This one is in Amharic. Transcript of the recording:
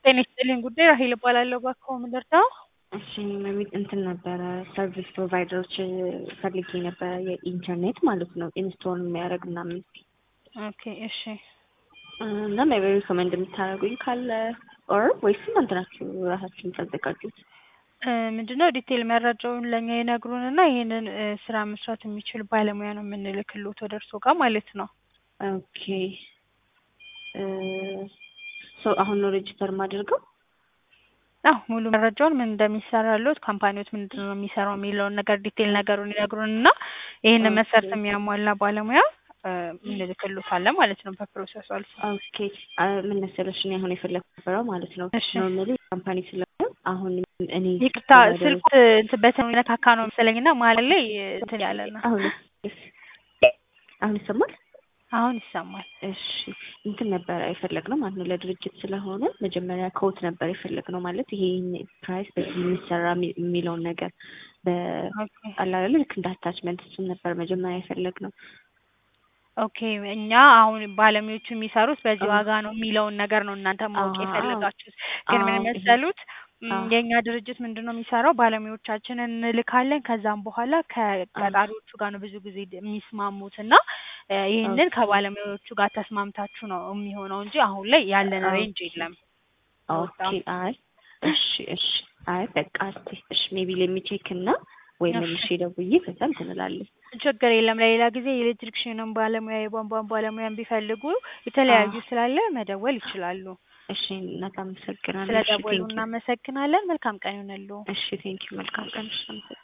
ጤና ይስጥልኝ ጉዳይ ራሄል እባላለሁ። እባክዎ ምን ልርዳው? እሺ መቤት እንትን ነበረ ሰርቪስ ፕሮቫይደሮች ፈልጌ ነበረ የኢንተርኔት ማለት ነው ኢንስቶል የሚያደርግ ምናምን ኦኬ እሺ እና ሜቢ ሪኮመንድ የምታደርጉኝ ካለ ኦር ወይስ እናንተ ናችሁ ራሳችሁ የምታዘጋጁት? እ ምንድነው ዲቴል መረጃውን ለእኛ ይነግሩንና ይሄንን እ ስራ መስራት የሚችል ባለሙያ ነው የምንልክልዎት ወደ እርስዎ ጋር ማለት ነው። ኦኬ ሶ አሁን ነው ሬጅስተር የማደርገው? አዎ ሙሉ መረጃውን ምን እንደሚሰራልዎት ካምፓኒዎት ምንድን ነው የሚሰራው የሚለውን ነገር ዲቴል ነገሩን ይነግሩንና ይሄንን መስፈርት የሚያሟላ ባለሙያ እ እንልክልዎታለን ማለት ነው በፕሮሰሱ አልፎ። ኦኬ አ ምን መሰለሽ እኔ አሁን የፈለኩት ነበረው ማለት ነው እሺ። ኖርማሊ ካምፓኒ ስለሆነ አሁን እኔ ይቅርታ ስልኩ እንትን በተን ነካካ ነው መሰለኝና መሀል ላይ እንትን ያለ ነው። አሁን አሁን ይሰማል? አሁን ይሰማል። እሺ እንትን ነበረ የፈለግነው ማለት ነው ለድርጅት ስለሆነ መጀመሪያ ኮት ነበር የፈለግነው ማለት ይሄ ፕራይስ በዚህ የሚሰራ የሚ- የሚለውን ነገር ኦኬ በአላለ ልክ እንደ አታችመንት እሱን ነበር መጀመሪያ የፈለግነው። ኦኬ እኛ አሁን ባለሙያዎቹ የሚሰሩት በዚህ አዎ። ዋጋ ነው የሚለውን ነገር ነው እናንተ ማወቅ አዎ። የፈለጋችሁት። ግን ምን አዎ፣ ይሄ- መሰሉት ም፣ አዎ። የእኛ ድርጅት ምንድን ነው የሚሰራው ባለሙያዎቻችንን እንልካለን። ከዛም በኋላ ከቀጣሪዎቹ ጋር ነው ብዙ ጊዜ ድ- የሚስማሙት እና እ ይህንን ኦኬ። ከባለሙያዎቹ ጋር ተስማምታችሁ ነው የሚሆነው እንጂ አሁን ላይ ያለን ኦኬ። ሬንጅ የለም። ኦኬ አይ እሺ እሺ አይ በቃ እስቲ እሺ ሜቢ ለሚቼክ እና ወይ እሺ። መልሼ ደውዬ ከዛ እንትን እላለሁ። ችግር የለም። ለሌላ ጊዜ የኤሌክትሪክሽንም ባለሙያ የቧንቧን ባለሙያን ቢፈልጉ የተለያዩ አዎ። ስላለ መደወል ይችላሉ። እሺ እናት አመሰግናለሁ። ስለ እሺ ደወሉ ቴንኪው። እናመሰግናለን። መልካም ቀን ይሁንልዎ። እሺ ቴንኪው መልካም ቀን። እሺ አመሰግናለሁ።